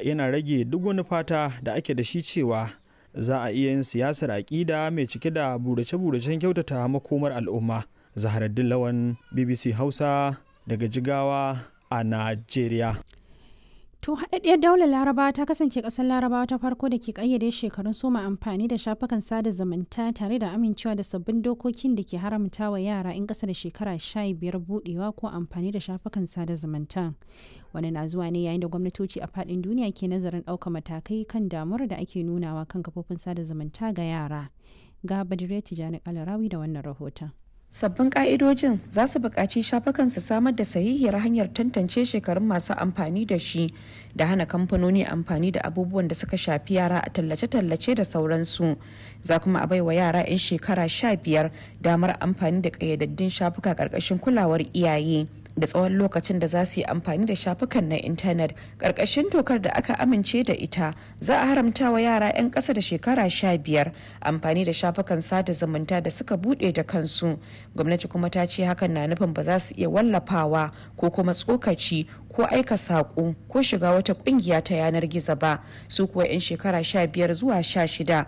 yana rage duk wani fata da ake da shi cewa za a iya yin siyasar aƙida mai cike da burace-buracen kyautata makomar al'umma zaharaddin lawan bbc hausa daga jigawa a najeriya To haɗaɗɗiyar daular Larabawa ta kasance ƙasar Larabawa ta farko da ke ƙayyade shekarun soma amfani da shafukan sada zumunta tare da amincewa da sabbin dokokin da ke haramta wa yara in ƙasa da shekara sha biyar buɗewa ko amfani da shafukan sada zumunta. Wani na zuwa ne yayin da gwamnatoci a faɗin duniya ke nazarin ɗaukar matakai kan damuwar da ake nunawa kan kafofin sada zumunta ga yara. Ga Badire Tijjani Kalarawi da wannan rahoton. sabbin ka'idojin za su buƙaci shafukan su samar da sahihiyar hanyar tantance shekarun masu amfani da shi da hana kamfanoni amfani da abubuwan da suka shafi yara a tallace-tallace da sauransu za kuma a baiwa yara 'yan shekara sha biyar damar amfani da ƙayyadaddun shafuka ƙarƙashin kulawar iyaye da tsawon lokacin da za su yi amfani da shafukan na intanet ƙarƙashin dokar da aka amince da ita za a haramta wa yara 'yan ƙasa da shekara sha biyar amfani da shafukan sada zumunta da suka buɗe da kansu gwamnati kuma ta ce hakan na nufin ba za su iya wallafawa ko kuma tsokaci ko aika saƙo ko shiga wata ƙungiya ta yanar gizo ba su kuwa 'yan shekara sha biyar zuwa sha shida